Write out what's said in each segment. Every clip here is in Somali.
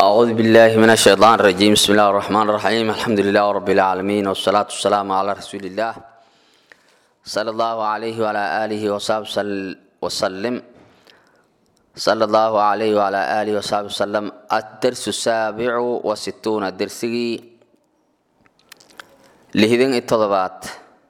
أعوذ بالله من الشيطان الرجيم بسم الله الرحمن الرحيم الحمد لله رب العالمين والصلاة والسلام على رسول الله صلى الله عليه وعلى آله وصحبه وسلم صلى الله عليه وعلى آله وصحبه وسلم الدرس السابع وستون درسي لهذين التضبات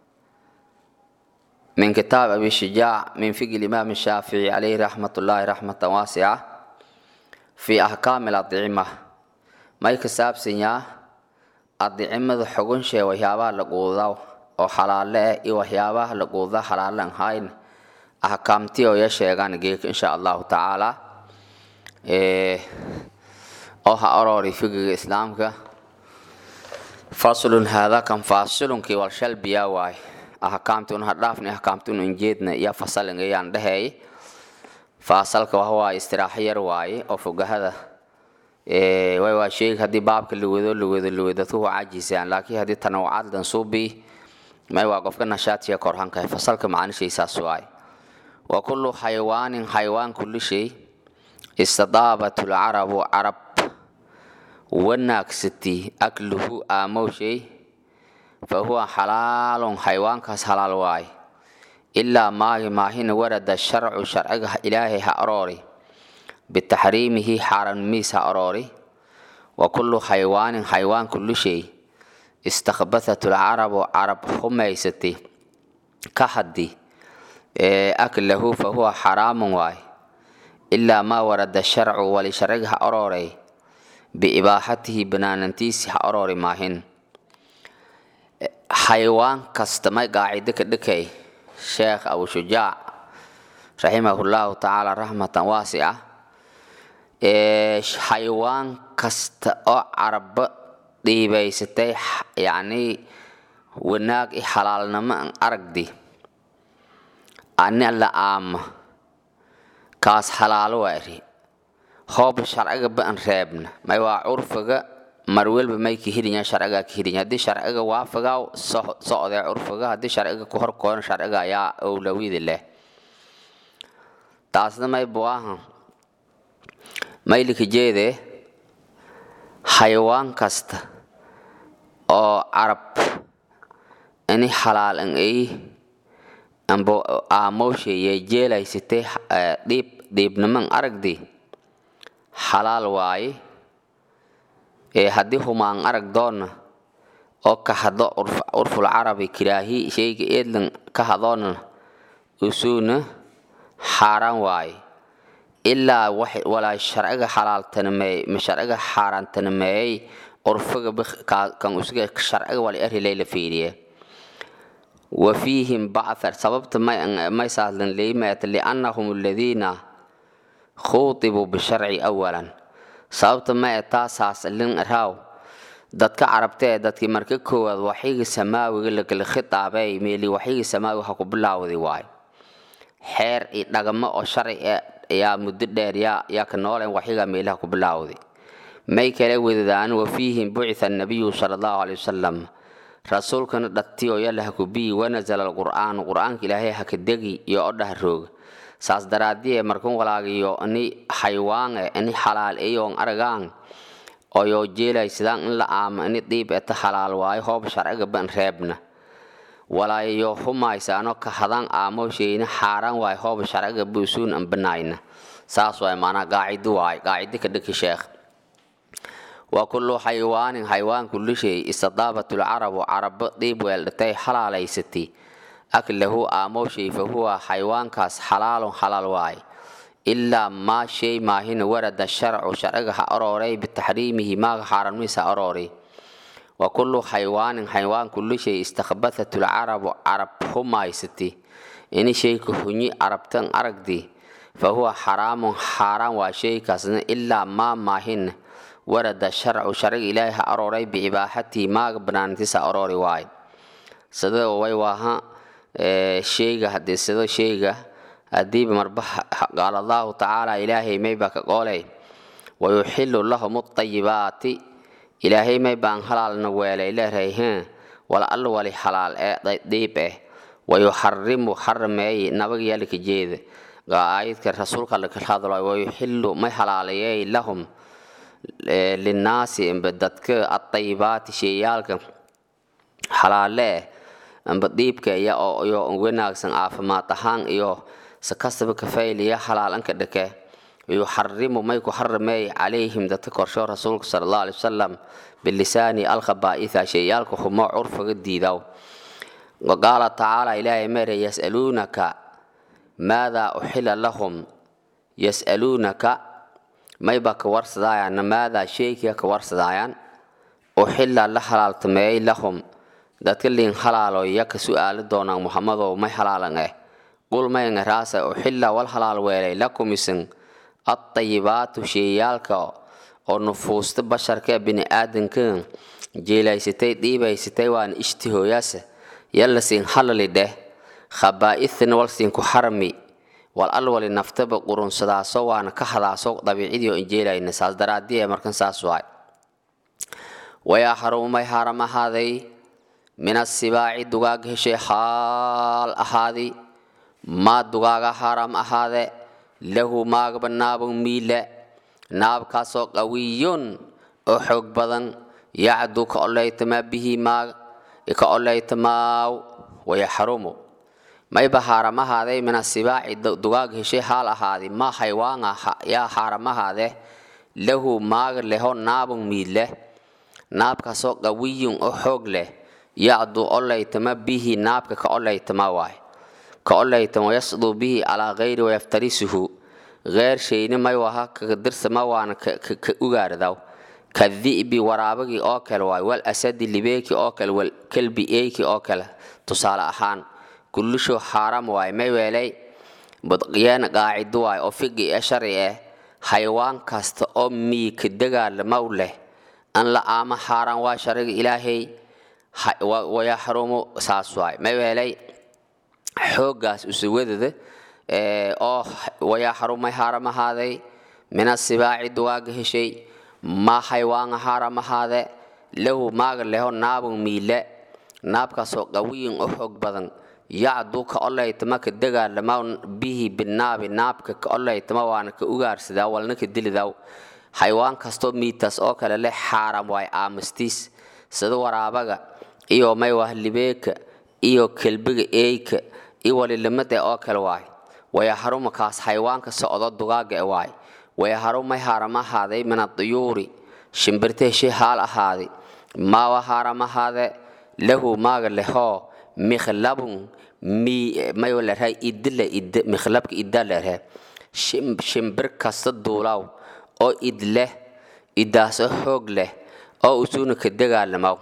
من كتاب أبي الشجاع من فقه الإمام الشافعي عليه رحمة الله رحمة واسعة في أحكام الأطعمة ما يكساب سنيا أطعمة حقن شيء وحيابها لقوضا وحلالة وحيابها لقوضا حلالا هاين أحكامتي ويشيغان جيك إن شاء الله تعالى إيه أو هأروري فقه الإسلام كا فصل هذا كان فاصل كي والشل بيا واي أحكامتون هدافني أحكامتون إنجيدنا يا فصل إنجيان دهي faasalka waxa waaye istiraaxo yar waaye oo fogahada way waa sheeg haddii baabka lawado lawado lawado dadku waa cajisaan laakiin haddii tanawucaad dansuubi may waa qofka nashaadsiya korhanka fasalka macnishaysaas waaye wa kullu xayawaanin xayawaan kulli shay istadaabat lcarabu carab wanaagsati akluhu aamow shay fa huwa xalaalun xayawaankaas halaal waaye ilaa maahi maahina warada sharcu sharciga ilaahay ha aroori bitaxriimihi xaaranimiis ha aroori wa kullu xayawaanin xayawaan kulli shay istakbathat lcarabu carab humaysatay ka haddi aklahu fa huwa xaraamun waay ilaa maa warada sharcu wali sharciga ha arooray biibaaxatihi banaanantiisi ha aroori maahin xayawaan kasta may qaacido ka dhikay sheekh abu shujaac raximahullahu tacaala raxmatan waasica xayawaan kasta oo carabo dhiibaysatay yacnii wanaag i xalaalnimo an aragdi ani alla aama kaas xalaalo waa iri hooba sharciga ba an reebna may waa curfiga mar welba may ka heliyaa sharcigaa ka heliya haddii sharciga waafagaa socdee curfiga haddii sharciga ku horkoodan sharciga ayaa owlawida leh taasna may buaha maylika jeede xayawaan kasta oo carab ini xalaal an ay ambo aamowsha iyo jeelaysatay dhiib dhiibniman aragdi xalaal waaye ee haddii humaan arag doonna oo ka hadlo curful carabi kiraahi shayga eedlan ka hadoona usuuna xaaraan waaye ilaa walaa sharciga xalaaltanimeey ma sharciga xaaraantanimeeyey curfiga kan usuga sharciga wala erilay la fiiriye wa fiihim bacthar sababta may saaslan leeyimaata liannahum aladiina khuutibuu bisharci awalan sababta ma e taasaas lin raaw dadka carabtee dadkii marka koowaad waxyiga samaawiga lakala khitaabay meeli waxyiga samaawiga ha ku bilaawday waayo xeer iyo dhagamo oo sharci yaa muddo dheer yaa yaa ka nooleen waxyiga meelaha ku bilaawday may kala wedadaan wa fiihim bucitha annabiyu sala allahu caley wasalam rasuulkana dhati oo yalla ha ku biyi wanazala alqur'aanu qur'aanka ilaahay ha ka degi iyo o dhaha rooga saas daraadie markan walaagiyo ini xayawaange ini xalaal eyoon aragaan oyoo jeelay sidaan in la aamo ini dhiib eta xalaal waayo hoob sharciga ban reebna walaayo humaysaano ka hadaan aamosheyna xaaraan waayo hoob sharciga buusuun an banaayna saas waay maanaa qaacido waay qaacido ka dhiki sheekh wa kullu xayawaanin xayawaan kulli shay istadaabat lcarabu carabo dhiib weeldhatay xalaalaysatay aklahu aamowshay fa huwa xayawaankaas xalaalun xalaal waay ilaa maa shay maahina warada sharcu sharciga ha arooray bitaxriimihi maaga xaaranmiis ha arooray wa kullu xayawaanin xayawaan kulli shay istakbathat lcarabu carab humaysati ini shayka hunyi carabtan aragdi fa huwa xaraamun xaaraan waa shaykaasna ilaa maa maahina warada sharcu sharciga ilaahay ha arooray biibaaxatihi maaga banaantiis ha aroori waay sida way waaha sheyga hadii sido sheyga hadiiba marba qaala allahu tacaala ilaahay mayba ka qooley wayuxilu lahum ayibaati ilaahay maybaan halaalna weelay leeray he wala alla wali xalaal ee dhiib eh wayuxarimu xarameey nabaga yaalika jeeda aayadka rasuulka la kala hadlo wayuxilu may halaaleeyay lahum linnaasi amba dadka adayibaati sheeyaalka xalaale eh amba dhiibka iyo iyo wanaagsan caafimaad ahaan iyo sakastaba kafayliya halaalanka dhake yuxarimu may ku xarimey calayhim dadka korsho rasuulka sala allahu alay wasalam bilisaani alkhabaa'itha sheeyaalka humo curfiga diidaw waqaala tacaala ilaahay mere yas'aluunaka maadaa uxila lahum yas'aluunaka mayba ka warsadaayan maadaa sheekiya ka warsadaayan uxila la halaaltameeyey lahum dadka liin halaalo iya ka su'aali doonaan muxamadow may halaalan eh qul maynga raasa uxila wal halaal weelay lakum isin addayibaatu sheeyaalka oo nufuusta basharka bini aadanka jeelaysatay dhiibaysatay waana ishtihooyaasa yalla siin halali dheh khabaa'ithna wal siin ku xarmi wal alwali naftaba qurunsadaaso waana ka hadaaso dabiicidii oo injeelayna saas daraadii markan saas waay wayaa xarumay haaram ahaaday min asibaaci dugaag heshay xaal ahaadi maa dugaaga haaram ahaade lahu maagaba naabun miile naabkaasoo qawiyun oo xoog badan yacdu ka oleytamaa bihi maag ka oleytamaaw wayaxrumu mayba haaramahaaday min asibaaci dugaag heshay haal ahaadi maa haywaanga yaa haaramahade lahu maag leho naabun miile naabkaasoo qawiyun oo xoog leh yacdu oleytama bihi naabka ka oleytama waay ka oleytama yasduu bihi calaa gayri wayaftarisuhu geer shayni may waha kadirsama waana ka ugaardaw ka di'bi waraabagii oo kale waay wal asadi libeeki oo kale wal kelbi eeki oo kale tusaale ahaan kullushu xaaram waay may weelay budqiyeen qaacido waay oo fiqi ee sharci eh xayawaan kasta oo miika dagaalamaw leh an la aama xaaraan waa shariga ilaahay wayaxrumu saas waay may weelay xooggaas usuwadada oo wayaxrumay haaram ahaaday min asibaaci dugaaga heshay maa xaywaanga haaram ahaade lahu maaga leho naabun miile naabkaasoo qawiyin u xoog badan yacdu ka oleytama ka dagaalama bihi binaabi naabka ka oleytama waana ka ugaarsadaa walna ka dilidaw xaywaan kastoo miitaas oo kale leh xaaram waay aamastiis sida waraabaga iyo maywah libeeka iyo kelbiga eeyka iyo walilimada oo kale waay wayaxaruma kaas xaywaanka socdo dugaaga e waay wayaxarumay haaram ahaaday min aduyuuri shimbirta heshay haal ahaaday maawa haaram ahaade lahu maaga lehoo mikhlabun mayo lerhay idile id mikhlabka idda lerhe shimbir kasta duulaw oo id leh idaasoo xoog leh oo usuuna ka dagaalamaw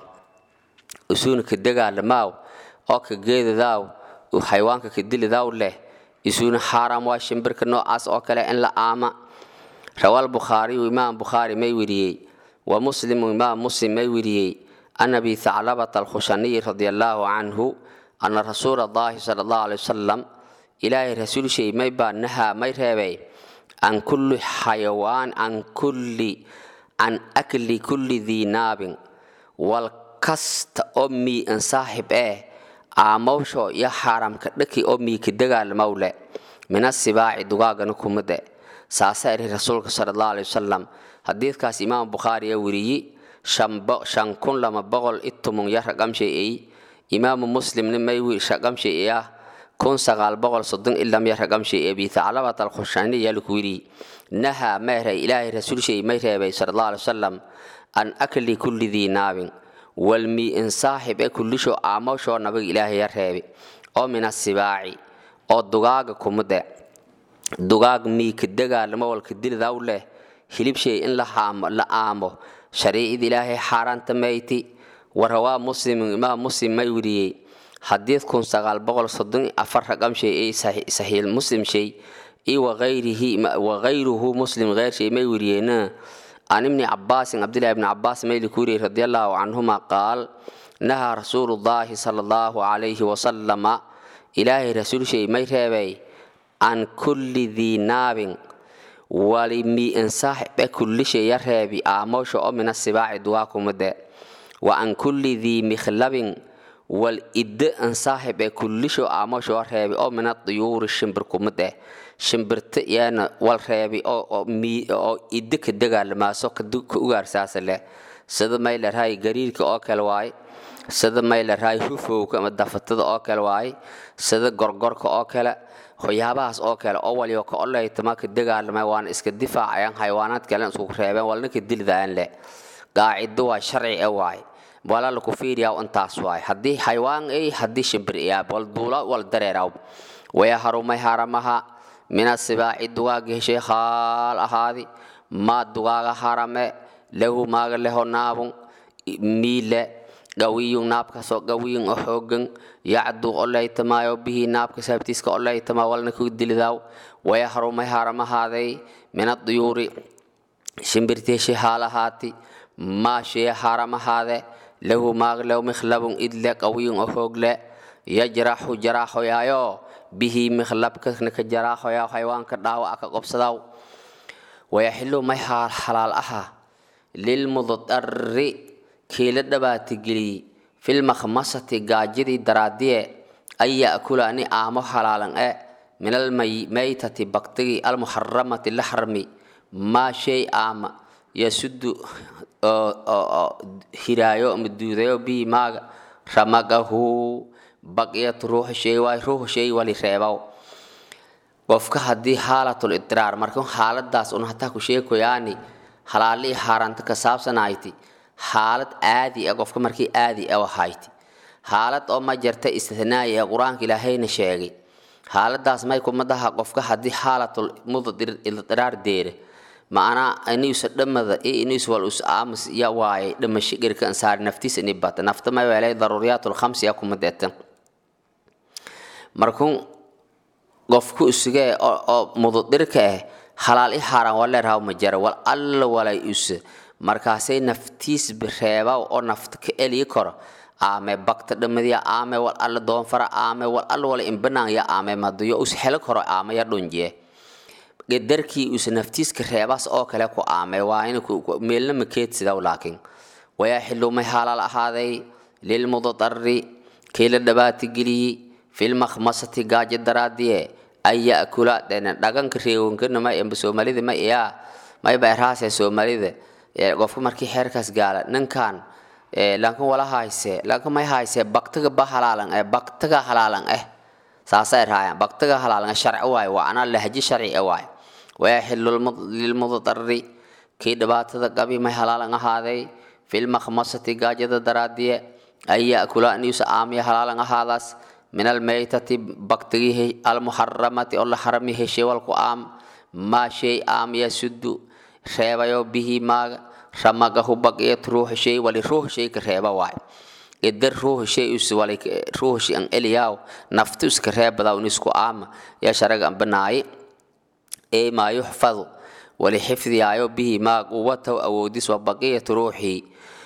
usuuna ka dagaalamaaw oo ka geedadaaw xayawaanka ka dilidaw leh isuuna xaaraam waa shimbirka noocaas oo kale in la aama rawaal bukhaariyu imaam bukhaari may weriyey wa muslimu imaam muslim may weriyey an abi thaclabata alkhushaniyi radia allaahu canhu ana rasuula allahi sala allahu alay wasalam ilaahay rasuulshay may baa nahaa may reebay can kulli xayawaan can kulli can akli kulli dii naabin wal kasta oo mii an saaxib eh aamawsho iyo xaaramka dhaki oo mii ka dagaalmawle min asibaaci dugaagana kumade saasa iri rasuulka sala allahu alay wasalam xadiidkaas imaam bukhaari aa weriyi shan kun lama boqol itumung ya raqamshay ey imaamu muslimna may raqamshay ah kun sagaal boqol soddon ilam ya raqamshay abi thaclabat alkhushani yalku wiri nahaa meeray ilaahay rasuulshay may reebay sala allahu alay wasalam an akli kulli dii naabin walmi in saaxib ee kullisho aamawshoo nabiga ilaahay ya reebi oo min asibaaci oo dugaaga kumade dugaag miika dagaalamo walka dilidaw leh hilibshay in la aamo shariicid ilaahay xaaraanta mayti warawaa muslim imaam muslim may weriyey xadiid kun sagaal boqol soddon afar raqamshay ee saxiil muslim shay iyo wagayruhu muslim geyrshay may weriyeena can ibni cabaasin cabdillahi ibni cabaas mayli ku weriyey radi allahu canhuma qaal nahaa rasuulu llaahi sala allahu calayhi wasalama ilaahay rasuulshay may reebay can kulli dii naabin wali mi insaaxibe kullishay ya reebi aamoosha oo mina sibaaci dugaa kumade wa an kulli dii mikhlabin wal idde ansaaxib ee kullisho aamoosha oo reebi oo mina duyuuri shimbir kumade shimbirta iyana wal reebi oo idda ka dagaalamaaso ka ugaarsaasa leh sida may larahay gariirka oo kale waaye sida may larahay hufowka ama dafatada oo kale waaye sida gorgorka oo kale waxyaabahaas oo kale oo waliyo ka oleytama ka dagaalamay waana iska difaacayaan xayawaanaad kale isku reebeen walna ka dildaan leh qaacido waa sharci e waaye wala laku fiiriyaa intaas waaye haddii xayawaan ay haddii shimbir iyaa wal duula wal dareeraw waya harumay haramaha mina sibaaci dugaaga heshay khaal ahaadi maa dugaaga harame lahu maaga leho naabun miile gawiyun naabkaasoo gawiyun oo xoogan yacdu oleytamaayo bihi naabka saabtiiska oleytamaa walna ku dilidaaw waya harumay haramahaaday mina duyuuri shimbirteeshay haalahaati maa shee haramahaade lahu maaglew mikhlabun idle qawiyun oo hoogle yajraxu jaraaxoyaayo bihi mikhlabkana ka jaraaxoyaa xayawaanka dhaawaca ka qobsadaw wayaxilu may xalaal aha lilmudari kii la dhabaatigeliyey filmakhmasati gaajidii daraadiye an ya'kula ani aamo halaalan e min almaytati baktigii almuxaramati la xarmi maa shay aama yasudu hiraayo ama duudayo bihi maaga ramagahu baqiyat ruuxa shay waay ruuxa shay wali reebaw qofka haddii haalatul idraar marka xaaladaas un hataa ku sheekoyaani halaalii haaranta ka saabsanayti xaalad aadi ah qofka markii aadi ah wahayti xaalad oo ma jarta istithnaai ee qur-aanka ilaahayna sheegay xaaladaas may kumadaha qofka haddii xaalatul mudidraar deere macnaa inuusa dhamada iyo inuus wal us aamus ya waaye dhamasho gerka ansaari naftiisa ini bata nafta may weelay daruuriyaatul khamsi ya kuma deeta markuu qofku isugee oo mududirka ah halaal i haaraan waleerhaw ma jara wal alla walay use markaasay naftiis reebaw oo nafta ka eliyi karo aame bakta dhamadiya aame wal alla doonfara aame wal alla wala imbanaan ya aame madayo us helo karo aame ya dhunjiye gedarkii usa naftiiska reebaas oo kale ku aame waa in meelna makeedsidaw laakiin wayaa xilumay halaal ahaaday lilmudadari kii la dhabaatigeliyey filmakhmasati gaajo daraadiye an ya'kula dhena dhaganka reewankanama amba soomaalida ma iyaa mayba eraase soomaalida qofka markii xeerkaas gaala ninkan laakin wala hayse laakin may hayse baktiga ba halaalan eh baktiga halaalan eh saasa erhaayan baktiga halaalan sharci waay waa anaa lahji sharci e waay wayaxilu lilmudadari kii dhibaatada qabi may halaalan ahaaday filmakhmasati gaajada daraadiye an ya'kula aniusa aamiya halaalan ahaadaas min almaytati baktigii almuxaramati oo la xarami heshay walku aam maa shay aam yasudu reebayo bihi maaga ramagahu baqiyat ruuxa shay wali ruuxa shay ka reeba waay idar ruuxa shay us wali ruuxa shay an eliyaw naftu iska reebada un isku aama yaa sharaga an banaaye ee maa yuxfadu wali xifdiyaayo bihi maa quwatahu awoodis wa baqiyat ruuxii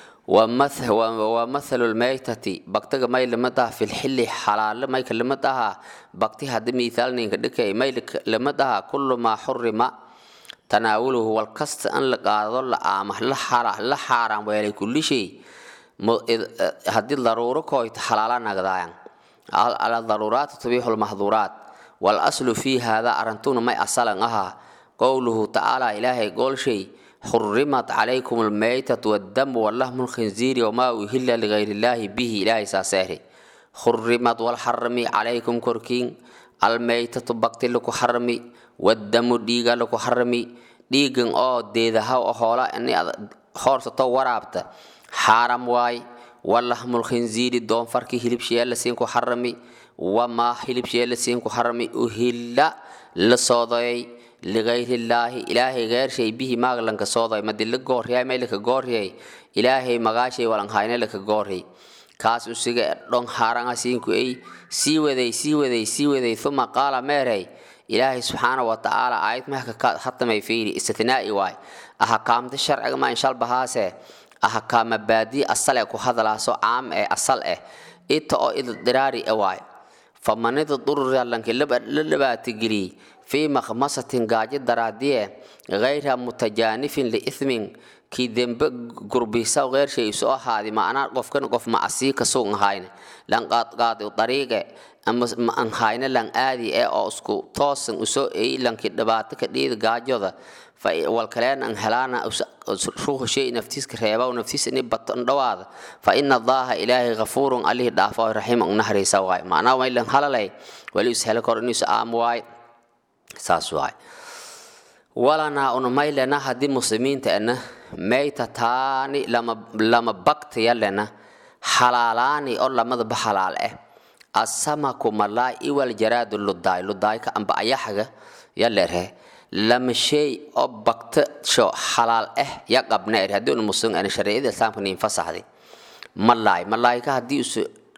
ومثل الميتة بكتغ ماي لمدها في الحل حلال ماي كلمدها بكتي هذا مثال نينك دكي ماي لمدها كل ما حرم تناوله والقصد أن لقاضي لآمه لحرام لحرام ويلي كل شيء هذه الضرورة كويت حلالا نقضايا على الضرورات تبيح المحظورات والأصل في هذا أرنتون ما أصلا أها قوله تعالى إلهي قول شيء حرمت عليكم الميتة والدم واللحم الخنزير وما أهل لغير الله به إلهي ساسره حرمت والحرمي عليكم كركين الميتة بقت لكو حرمي والدم ديغا لكو حرمي ديغن او ديدها او هولا اني خورسة ورابتا حرم واي واللحم الخنزير دون فركي هلب شيء لسينكو حرمي وما هلب شيء لسينكو حرمي أهل لصوضي ligayri illaahi ilaahay geershay bihi maaglanka sooday madi la gooriyay may laka gooriyay ilaahay magaashay walanhayne laka gooriyay kaas usiga dhon haaranga siinku ay sii waday sii waday sii waday uma qaala meerey ilaahay subxaana wa tacaala aayad mahka hatamay fiiri istithnaa'i waay ahakaamta sharciga ma inshal bahaase ahakaama baadii asal ee ku hadalaaso caam ee asal eh ita oo idiraari e waay famanida dururyalanki la dhabaatigeliyey في مخمصة قاجد درادية غير متجانف لإثم كي ذنب قربيسا وغير شيء سوء هذه ما أنا قف كن قف مع أسيك سوء هاين لان قاد قاد طريقة ama ma an hayna lan aadi ee oo isku toosan usoo eey lanki dhibaato ka dhiida gaajoda fa wal kaleen an helaana ruuxu shay naftiiska reeba oo naftiisa inay bato dhawaada fa ina allaha ilaahay ghafuurun alihi dhaafo raxiim an naxariisa waay macnaha way lan halalay wali is hela kor inuu aam waay saas waay walanaa unumaylena haddii muslimiinta ana maytataani lama lama baktaya lena xalaalaani oo lamadaba xalaal ah asamaku malaay iwal jaraadu ludaay ludaayka amba ayaxaga ya lerhe lama shay oo bakta sho xalaal ah ya qabna er haddii unu muslim ana shariicada islaamka niin fasaxday malaay malaayka haddii usa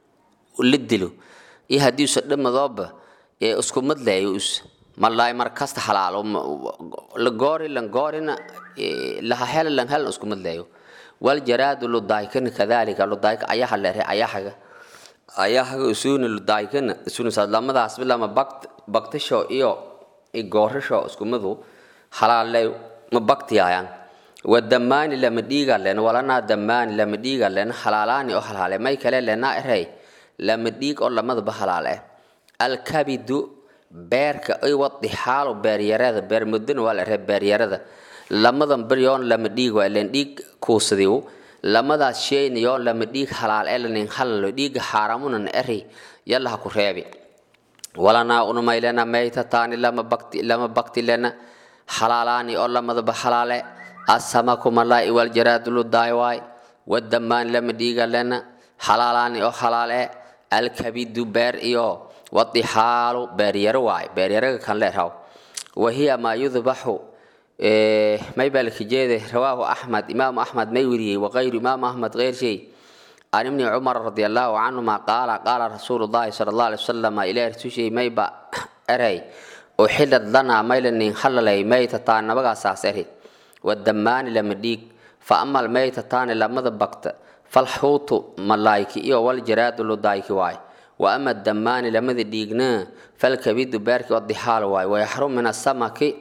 la dilo iyo haddii usa dhamadooba ee isku madlayo us malaay mar kasta xalaalo la goori lan goorina laha hela lan helan isku madlayo wal jaraadu ludaykana kadalika ludayka ayaha lerhe ayahaga ayahaga usuna ludaykana isuna lamadaas lama bakt baktasho iyo goorasho iskumadu halaalay ma baktiyayaan wadamaani lama dhiiga len walanaa damaani lama dhiiga len halaalaani oo halaale may kale lenaa erey lama dhiig oo lamadaba halaal eh alkabidu beerka ay wadi xaalo beeryarada beer mudana waa la erey beeryarada lamadan beryoon lama dhiig waa len dhiig kuusadiw lamadaas shayna yoon lama dhiig halaal ee lanin halalo dhiiga xaaramunan eri yallaha ku reebi walanaa unumaylena maytataani lama bakti lama bakti lena xalaalaani oo lamadaba xalaale asamaku malaa'i waljaraadulu daaywaay wadamaani lama dhiiga lena xalaalaani oo xalaale alkabidu beer iyo wadixaalu beeryaro waay beeryaraga kan leeraw wahiya maa yudbaxu may baa lakajeede rawaahu axmed imaamu axmed may weriyey waqayru imaamu axmed keyr shay can ibni cumar radi allahu canhuma qaala qaala rasuulu llahi sala allah alay wasalam ilaah rasuushay mayba erey uxilad lanaa maylanin halalay maytataan nabagaasaas eri wadamaani lama dhiig fa ama almaytataani lamada bagta falxuutu malaayki iyo waljaraadu ludaayki waay wa ama damaani lamada dhiigna falkabidu beerki odixaal waay wayaxrum min asamaki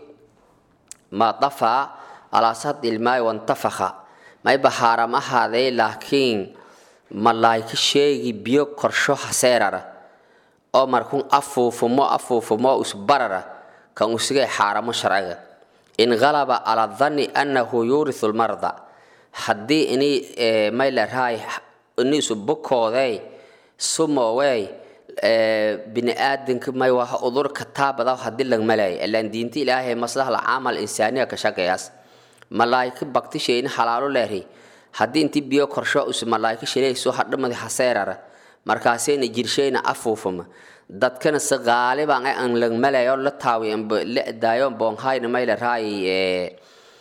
ma dafaa calaa saddi ilmaayi wantafakha mayba xaaram ahaaday laakiin malaayka sheegi biyo korsho haseerara oo markun afuufumo afuufumo usbarara kan usigay xaaramo sharciga in qalaba calaa danni annahu yuurisu lmarda haddii ini maylaraay ini isu bukooday sumowey bini-aadanka may waa udur kataabada haddii lagmalay ilaan diinta ilaahay maslaha caamal insaaniya ka shaqeeyaas malaayka baktisheeni xalaalo leeri haddii intii biyo korsho us malaayka shilayso hadhamadi haseerara markaasayna jirshayna afuufuma dadkana si qaaliban ay an lagmalayo la taawi la daayo boonhayna mayla raay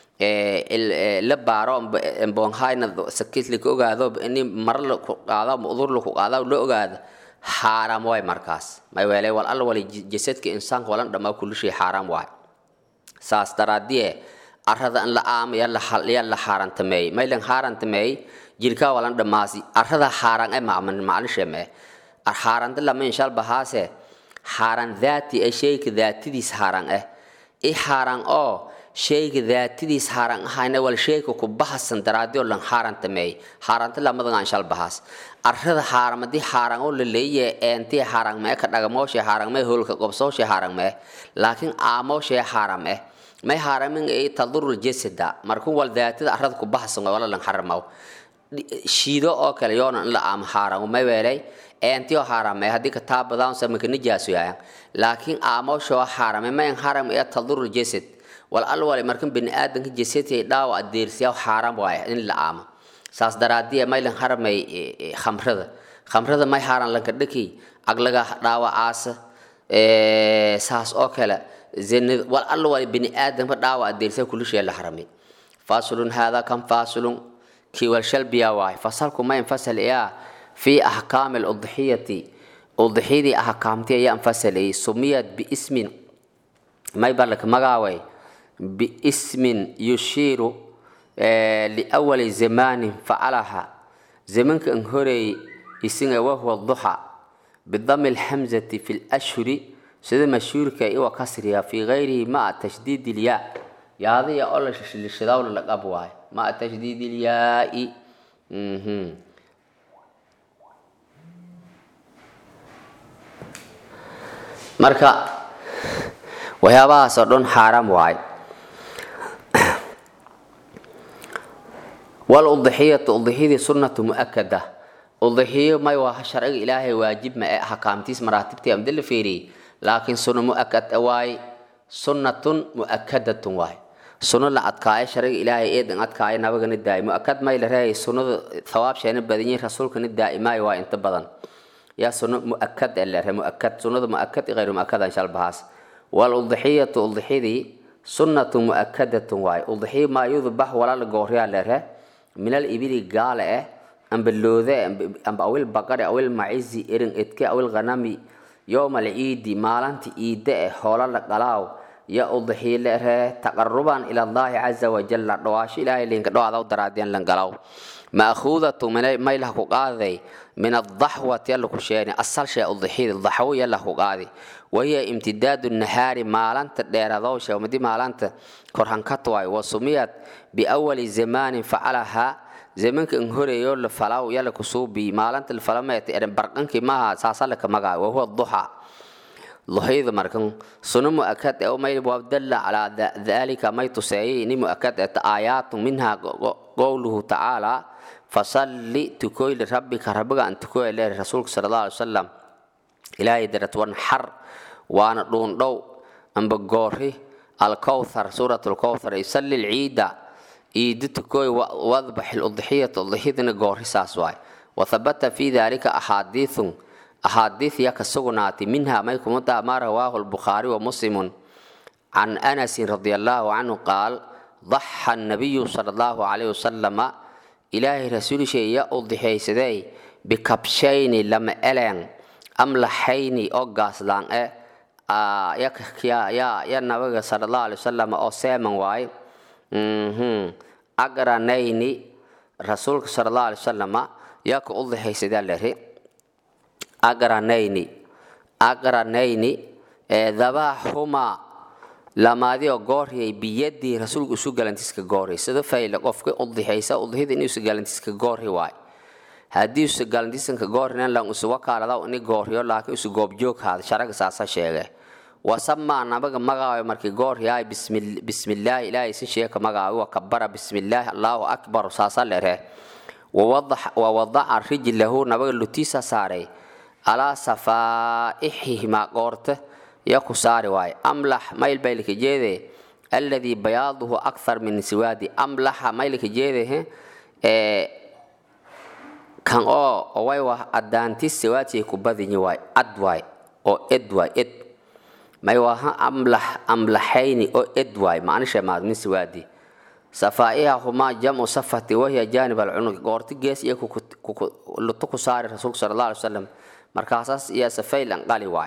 la baaro boonhayna sakisli ka ogaado ini mara laku qaado udur laku qaado la ogaado xaaraam waay markaas may weelay wal alla wali jasadka insaanka walan dhamaa kulli shay xaaraam waay saas daraadie arada in la aama yaa la xaarantameeyey maylan xaarantameeyey jirkaa walan dhamaasi arada xaaran e macman maclishe mee xaaranta lama inshal bahaase xaaran daati e shayka daatidiis xaaran eh i xaaran oo shayga daatidiis xaaran ahayna wal shayka ku bahasan daraadii lan xaarantameeyey xaaranta lamadan inshal bahaas arada xaaramadii xaaran oo la leeyahay eentii xaaran mee ka dhagamooshe xaaran mee hoolka qobsooshe xaaran mee laakiin aamooshe xaaran eh may haramin ay tadurul jasada markuu wal daatada arada ku baxsan wala lan haramaw shiido oo kale yoona in la aam haram may weelay eentii oo haramay haddii ka taabadaan samanka nijaasu yahay laakiin aamoosho haramay may haram ee tadurul jasad wal al wali markan bini aadanka jasadkay dhaawa adeersiya haram waay in la aamo saas daraadiya may lan haramay khamrada khamrada may haran lanka dhaki aglaga dhaawa aasa saas oo kale زين والله ولا بني آدم فدعوة الدرسة كل شيء الحرمي فاصل هذا كم فاصل كي والشل بيا واي فصلكم ما ينفصل إياه في أحكام الأضحية أضحية أحكامتي يا انفصل إيه سميت باسم ما يبالك مغاوي باسم يشير آه لأول زمان فعلها زمان كأنهوري يسنى وهو الضحى بضم الحمزة في الأشهر sida mashhuurka iwa kasriya fi gayrihi maa tashdiid ilyaa yaadaya oo lashidawla laqab waayo maa tashdiid ilyaai marka waxyaabahaas oo dhan xaaraam waaye waludixiyatu udixiyadii sunnatu mu'akada udixiyo may waa sharciga ilaahay waajib ma ee ahkaamtiis maraatibtii amde la feeriyey laakiin sunno mu'akad waaye sunnatun mu'akadatun waaye sunno la adkaayo sharciga ilaahay eedan adkaayo nabagana daa'i mu'akad may la reeyay sunnada thawaabsheena badan yihin rasuulkana daa'imaayo waa inta badan yaa sunno mu'akad ee la reey mu'akad sunnada mu'akad iyo ghayru mu'akadan shalbahaas waludixiyatu udixiyadii sunnatu mu'akadatun waaye udixiyo maa yudbax walaala gooryaa la ree min alibili gaale eh amba loode amba awil baqare awil macizi erin edke awil ghanami yowma alciidi maalinta iide eh hoola la qalaaw ya udxiile ree taqaruban ila allahi caza wajalla dhawaasho ilaahay linka dhawaadaw daraadeen lan galaw ma'khuudatu maylah ku qaaday min adaxwati yalla ku sheeni asal shee udxiyada daxwo yalla ku qaadi wahiya imtidaadu nahaari maalinta dheeradowsha madi maalinta korhankat waay wasumiyat biawali zamaanin facalahaa zamanka in horeeyo la falaw yalla kusuubi maalinta la falameeta eren barqankii maaha saasala ka magaa wahuwa duxa duxyada markan suno mu'akad ee may wabdalla calaa dalika may tuseeyay ini mu'akad ee aayaatun minha qowluhu tacaala fasalli tukoy lirabbika rabbiga an tukoy leer rasuulka sala allahu alay wasalam ilaahay darat wan xar waana dhuundhow amba goori alkowthar suurat lkowthar yusalli lciida iidi tukoy wadbax ludxiyata udxiyadana goori saas waay wathabata fi dalika axaadiithun axaadiith ya ka sugnaatay minha may kumada maa rawaahu lbukhaari wa muslimun can anasin radi allahu canhu qaal daxa nabiyu sala allahu calayhi wasalama ilaahay rasuulishay ya udixiyaysadey bikabshayni lama eleen amlaxayni oo gaaslaan e ya nabiga sala allahu alay wasalam oo seeman waaye agranayni rasuulka sala allahu alay wasalama yaa ka udixaysadaa lari agranayni agranayni dabaaxumaa lamaadioo gooriyay biyadii rasuulka isu galantiiska gooriy sida fayle qofka udixaysa udixida inuu isu galantiiska goori waay haddii isu galantiisanka goorinan lan isu wakaalada ini gooriyo laakiin isu goobjoog haada sharaga saasa sheege wasamaa nabaga magaayo markii gooryaay bismillaahi ilaahay si sheeka magaayo wa kabara bismillaahi allaahu akbar saasa lere wawadaca rijlahu nabaga lutiisa saaray alaa safaa'ixihimaa qoorta ya ku saari waaye amlax mayl baylka jeede alladii bayaaduhu akthar min siwaadi amlaxa maylka jeede kan oo way wa adaantis siwaadsiay ku badinyi waay ad waay oo ed waay ed may waha amlax amlaxayni oo ed waay macnisha maad min siwaadi safaa'ihahumaa jamcu safati wahiya jaanib alcunuq goorti gees iyo luto ku saari rasuulka sala allah alay wasalam markaasaas iyo safayl anqali waay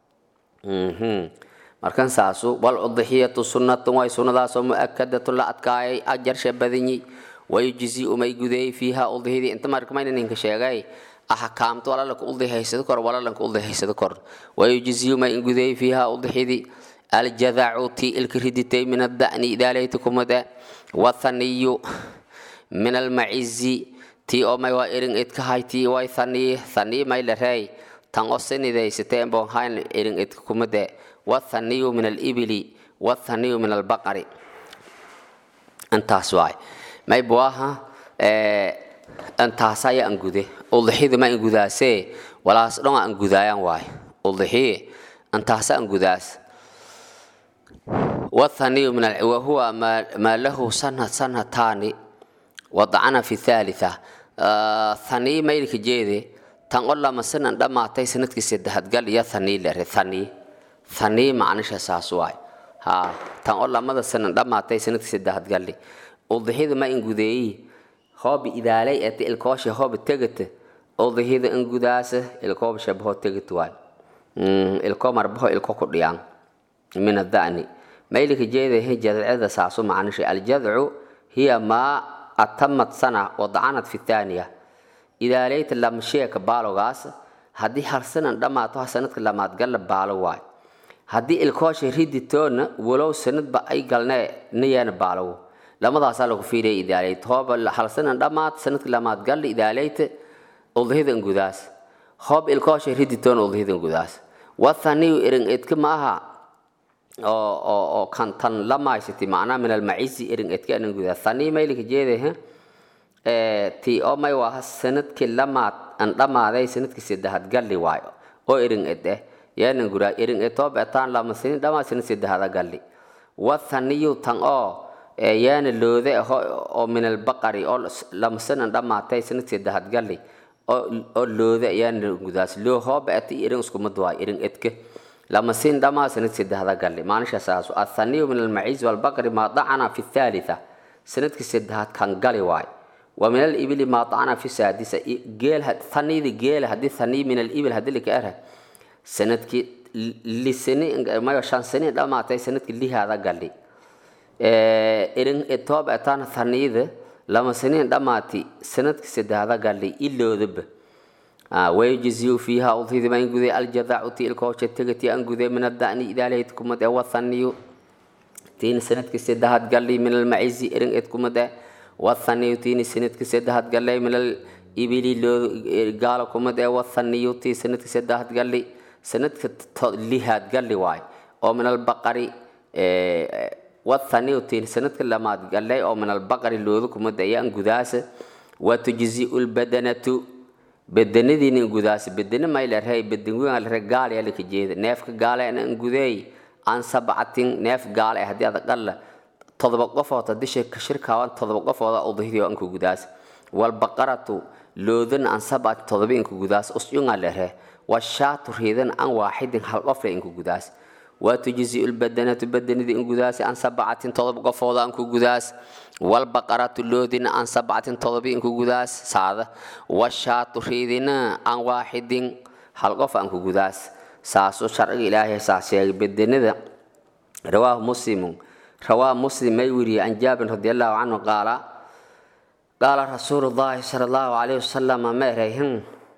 markan saasu wal udixiyatu sunnatun way sunnadaasoo mu'akadatun la adkaayay ajarsha badanyi wayujzi umay gudeeyey fiiha udixidii inta markamayna ninka sheegay axkaamta walalanka udihaysado kor walalanka udihaysado kor wayujzi umay gudeeyey fiiha udixidii aljadacu ti ilka riditay min ada'ni idaalayta kumade wathaniyu min almacizi ti oo may waa erin idka hayti way thaniy thaniy may la reey tan oo sinidaysatee bon hayn erin idka kumade wathaniyu min alibili wathaniyu min albaqari intaas waay may buaha intaas ayaa angude udixida ma angudaasee walaas dhon aan gudaayaan waay udixiye intaasa angudaas wathaniyu min wahuwa maa lahu sana sanataani wadacana fi thalitha thanii maylka jeede tan oo lama sanan dhammaatay sanadkii saddexaad gal iyo thanii lere thanii thanii macnisha saas waay ha tan oo lamada sanan dhammaatay sanadkii saddexaad galli udixida ma ingudeeyi hoobi idaalay ete ilkoosha hoobi tegata udixida ingudaasa ilkooba shabaho tegat waay ilko marbaho ilko ku dhiyaan min ada'ni maylika jeedahe jadcada saasu macnisha aljadcu hiya maa atamad sana wadacanad fi thaniya idaalayta lamsheeka baalogaas haddii hal sanan dhammaato sanadka lamaad galla baalo waay haddii ilkoosha riditoona walow sanadba ay galnee niyeena baalowo lamadaasaa lagu fiiriya idaalayta hooba hal sanan dhammaat sanadka lamaad galla idaalayta udhida ngudaas hoob ilkoosha riditoona udhida ngudaas wathaniyu irin edka ma aha oo oo oo kan tan lamaysati macnaha min almacizi irin edka anan gudaa thanii maylika jeedahe ti oo may waaha sanadkii lamaad an dhammaaday sanadkii saddexaad galli waayo oo irin ed eh yaanan guraa irin ed too beetaan lama sinin dhammaa sanad saddexaada galli wathaniyu tan oo yaana loode oo min albaqari oo lama sanan dhammaatay sanad saddexaad galli oo loode yaana gudaas loo hoo beetay irin iskumad waayo irin edka lama sin dhammaa sanad saddexaada galli maanisha saasu athaniyu min almacizi walbaqari maa dacana fi thalitha sanadkii saddexaad kan gali waayo ومن الإبل ما طعن في سادسة جيل ثني ذي جيل هدي ثني من الإبل هدي لك أره سنة كي لسنة ما يشان سنة لا ما تي سنة كي هذا قال لي إرن التوب أتان ثني ذي لما سنة لا ما تي سنة كي سد هذا قال لي إلا ذب آه ويجزي فيها أضيذ ما ينقذ الجذع تي الكوشة تجتي أنقذ من الدأن إذا لهتكم ده والثني تين سنة كي سد هذا قال لي من المعز إرن إتكم ده wathaniyutini sanadkii saddexaad gallay minal ibili loo gaala kumad ee wathaniyuti sanadkii saddexaad galli sanadka lihaad galli waay oo min albaqari wathaniyutin sanadka lamaad gallay oo min albaqari looda kumad ayaan gudaasa watujziu lbadanatu bedanadiina gudaasa bedene maylarhay bedangualre gaal yaa laka jeeda neefka gaala an gudeey an sabcatin neef gaal eh haddii ada qalla todoba qofood haddii shirkaaban todoba qofooda udhidiyo anku gudaas walbaqaratu loodan an sabcat todoba inku gudaas usyunga lehe washaatu riidan an waaxidin hal qofle inku gudaas watujziu lbadanatu badanidii in gudaas an sabcatin todoba qofooda anku gudaas walbaqaratu loodina an sabcatin todoba inku gudaas saada washaatu riidina an waaxidin hal qof anku gudaas saasu sharciga ilaahay saas sheegay badanida rawaahu muslimun رواه مسلم ميوري عن جابر رضي الله عنه قال قال رسول الله صلى الله عليه وسلم ما ريهن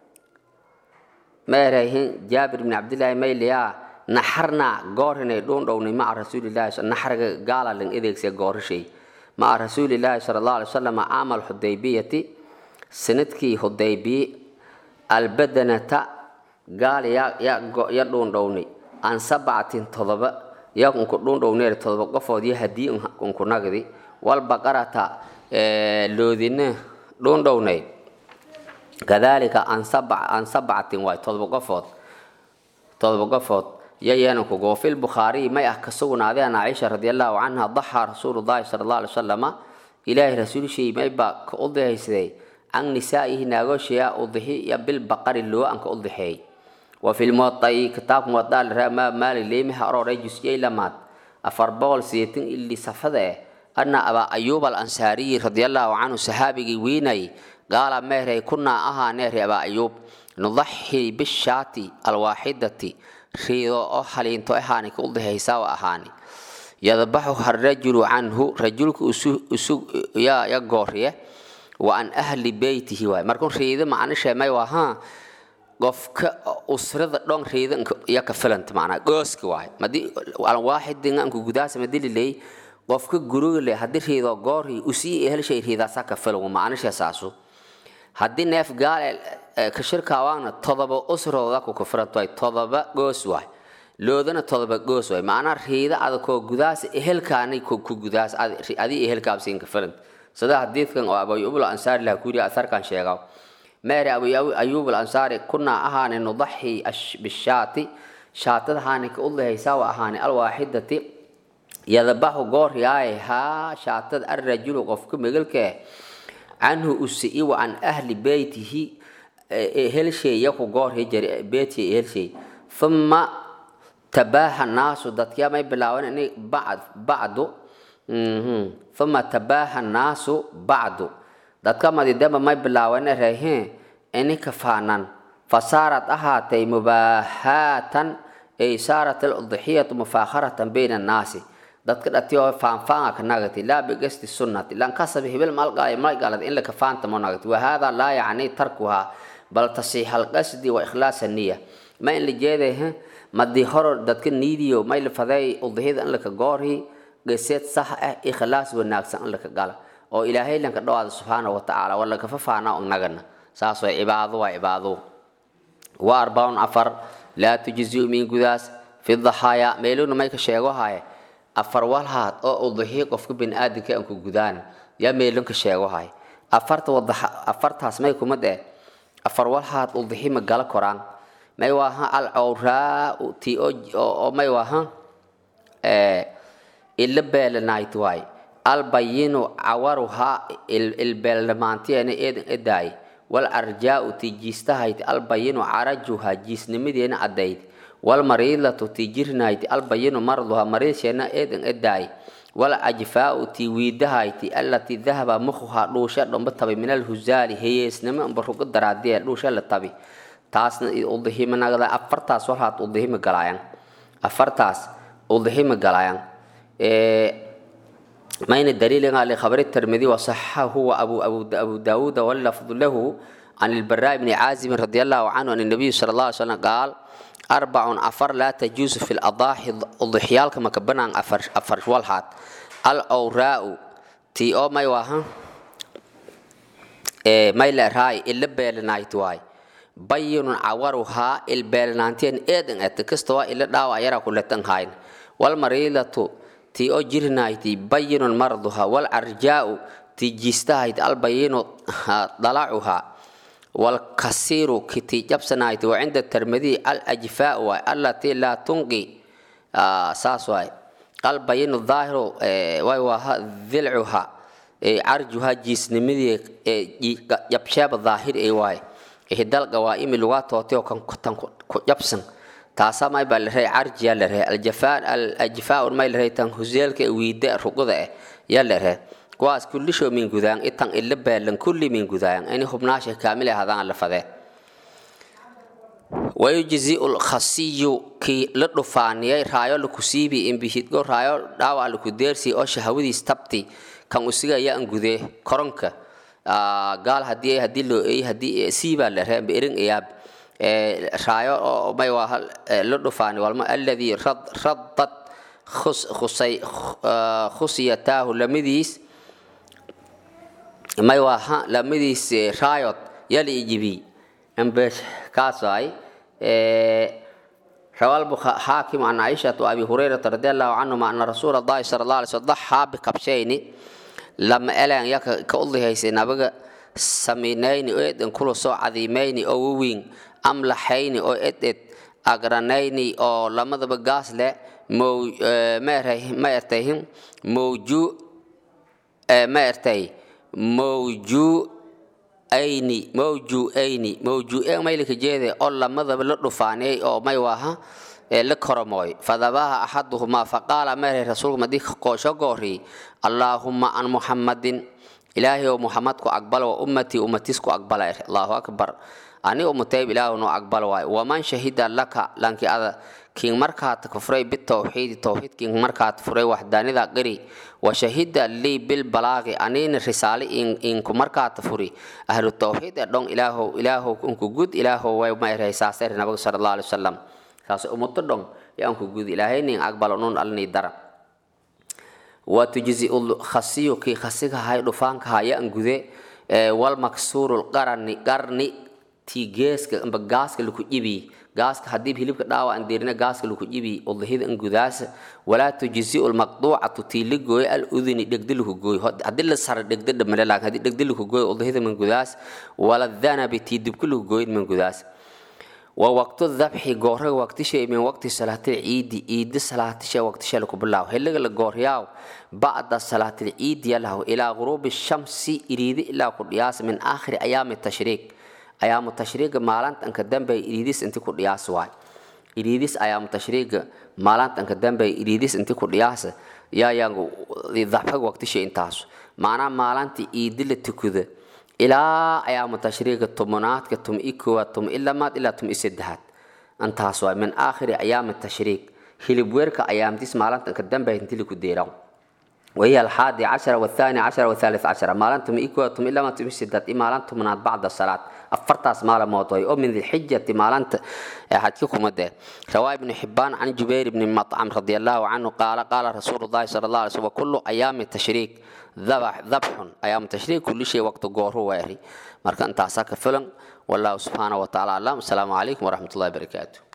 ما ريهن جابر بن عبد الله ميليا نحرنا قورنا دون دوني مع رسول الله نحر قال لن إذيك سي قور شيء مع رسول الله صلى الله عليه وسلم عمل حديبية سندكي حديبي البدنة قال يا يا يا دون دوني عن سبعة تضبط yaa unku dhundhowneer todoba qofood iyo haddii unku nagdi walbaqarata loodina dhundhownay kadalika an sabcatin waay todoba qofood todoba qofood yayananku goofil bukhaariy may ah ka sugnaaday an caaisha radi allahu canha daxaa rasuulullahi sala allah alay wasalama ilaahay rasuulshii may baa ka udihaysaday can nisaa'ihi naagoshiya udixiya bilbaqari loo an ka udixeey وفي الموطأ كتاب موطأ ما مال لي مها أروري جزئي لمات أفر بول سيتين اللي سفده أن أبا أيوب الأنصاري رضي الله عنه صحابي ويني قال مهري كنا أها نهري أبا أيوب نضحي بالشاتي الواحدة ريضو أحلين تو أهاني كل هيسا وأهاني يذبحها الرجل عنه رجلك أسوق يا يا غوريه وأن أهل بيته واي مركون ريضو معنى شيء ما يوها qofka usrada dhon riidanka iyo ka filanta macnaa gooska waay madii waaxidin anku gudaasa madililey qofka guriga le haddii riido goori usii helshay riidaasaa ka filan macnisha saasu haddii neef gaale ka shirkaawaana todoba usrooda ku ka filanto waay todoba goos waay loodana todoba goos waay macnaa riida adakoo gudaas ehelkaani ku gudaas adii ehelkaabsiin ka filanta sida hadiidkan oo abayubul ansaari laha kuyiri asarkan sheegaa ماري أبو أيوب الأنصاري كنا أهاني نضحي بالشاة شاة هاني كأول هيساوى أهاني الواحدة يذبح قور ياي ها شاة الرجل قفك مغلك عنه أسئي وعن أهل بيته هل شيء يكو قور هجر بيتي هل شيء ثم تباهى الناس دتيا ما يبلاون إني بعد بعد ثم تباهى الناس بعد dadka madidaba may bilaawana reeheen ini kafaanan fasaarat ahaatay mubaahaatan ay saarat aludxiyatu mufaakharatan bayna annaasi dadka dhatiyo faanfaanga ka nagati laa bigasti sunnati lan kasab hibil malqaay malqalad in la kafaanta mo nagati wahada laa yacni tarkuha bal tasiix alqasdi wa ikhlaas niya ma in la jeeday madii horo dadka niidiyo may la faday udxiyada in laka goorhi geseed sax ah ikhlaas wanaagsan in laka gala oo ilaahay lanka dhawaada subxaana wa tacaala wala kafa faana nagana saas way cibaado waa cibaado wa arbaun afar laa tujziu min gudaas fi daxaaya meeluna may ka sheego haye afar walhaad oo udhihi qofka biniaadamka aan ku gudaan yaa meelun ka sheego haye afarta wadaxa afartaas may kuma dee afar walhaad udhihi ma gala koraan may waaha al awraa ti oo may waaha ila beelanaayt waay albayinu cawaruhaa ilbeelnamaantiyeena eedan edaay wal arjaau ti jiistahayti albayinu carajuhaa jiisnimadeena cadayd walmariidlatu ti jirnayti albayinu marduhaa mariidsheena eedan edaay wal ajfaau ti wiidahayti allatii dahaba mukhuhaa dhuusha dhomba tabi min alhuzaali heyeesnimo amba rugo daraadee dhuusha la tabi taasna udihimanagda afartaas walhaad udihima galaayan afartaas udihima galaayan mayna daliilinga likhabari tirmidi wasaxa huwa abu abu abu daawuud wallafdu lahu عن البراء بن عازم رضي الله عنه أن النبي صلى الله عليه وسلم قال أربع أفر لا تجوز في الأضاحي الضحيال كما كبنا أفر أفر والحات الأوراء تي أو ما يواها إيه ما يلا راي إلا بيلنايت واي بين عورها البيلنانتين إذن أتكستوا إلا داوا يرى كل تنهاين والمريضة تي أو جرنايتي بين مرضها والأرجاء تي جيستايت البين ضلعها والكثير كتي جبسنايت وعند الترمذي الأجفاء التي لا تنقي آه ساس واي البين الظاهر آه واي ذلعها آه عرجها جسنمدي يبشاب الظاهر اي واي إهدال قوائم اللغات توتيو كان كتن جبسن taasaa may baa la rahay carjiyaa la rahay aljafaa aljafaa may la rahay tan huseelka wiida ruqada ah yaa la rahay kuwaas kullisho min gudaan itan ila baalan kulli min gudaan ini hubnaasha kaamil ahadaan la fadee wayujziu lkhasiyu kii la dhufaaniyay raayo laku siibi imbihidgo raayo dhaawac laku deersi oo shahawadiis tabti kan usiga ayaa an gudee koronka gaal hadii hadii loo eey hadii siibaa la rahay amba erin ayaab raayo oo may waa la dhufaani walma alladii radad khusay khusiyataahu lamidiis may waa lamidiis raayod yala ijibi ambesh kaas waay روى الحاكم عن عائشة وأبي هريرة رضي الله عنهما أن رسول الله صلى الله عليه وسلم ضحى بكبشين لما ألان يك كأولي هيسي نبغى سمينين أيضا كل سو عظيمين أو وين amlaxayni oo ed ed agranayni oo lamadaba gaas leh mow ma ertay mowju ma ertay mowju ayni mowju ayni mowju maylika jeede oo lamadaba la dhufaaniyay oo may waaha la koromooy fadabaha axaduhumaa faqaala meeray rasuulku madii qoosho goori allaahumma an muxammadin ilaahay oo muxammad ku aqbala wa ummatii ummatiis ku aqbala allahu akbar ani umutayb ilaahu noo aqbal waay waman shahida laka lanki ada kiin markaad kufray bitawxiidi tawxiid kiin markaad furay waxdaanida qiri wa shahida lii bilbalaaqi anina risaale inku markaad furi ahlu tawxiid ee dhon ilaahow ilaahow unku gud ilaahow way mayray saasayr nabiga sala allahu alai wasalam saas umuto dhon yaa unku gud ilaahay nin aqbalo nun alni dara wa tujzi khasiyu kii khasiga hay dhufaanka haya an gude wal maksuuru qarni qarni ti geeska amba gaaska laku ibi gaaska hadii hilibka dhaawa aan deerina gaaska laku ibi udhida an gudaas walaa tujziu lmaqduucatu tii la gooyo al uduni dhegdi laku gooyo hadii la sara dhegdi dhamale laakin hadii dhegdi laku gooyo udhida man gudaas wala dhanabi tii dibka laku gooyo man gudaas wa waqtu dhabxi goorraga waqtishay min waqti salaatil ciidi ciidi salaatisha waqtisha laku bilaaw xilliga la gooriyaaw bacda salaatil ciidi yalahu ilaa guruubi shamsi iriidi ilaa ku dhiyaas min aakhiri ayaami tashriiq ayaamu tashriiga maalintanka dambe iriidis inti ku dhiyaas waay iriidis ayaamu tashriiga maalintanka dambe iriidis inti ku dhiyaas yaayangu dhabxaga waqtisha intaas maanaa maalinta iidi la tukuda ilaa ayaamu tashriiga tumunaadka tum i koowaad tum i lamaad ilaa tum i saddexaad intaas waay min aakhiri ayaami tashriiq hilib weerka ayaamtis maalintanka dambe inti laku deeraw وهي الحادي عشر والثاني عشر والثالث عشر ما لنتم إكوة إلا ما تمسدت إما لنتم من بعد الصلاة أفرتاس مال موضوعي أو من ذي الحجة ما لنت حديكم مده رواي بن حبان عن جبير بن مطعم رضي الله عنه قال قال رسول الله صلى الله عليه وسلم وكل أيام التشريك ذبح ذبح أيام التشريك كل شيء وقت جوره ويري مركان تعساك فلن والله سبحانه وتعالى السلام عليكم ورحمة الله وبركاته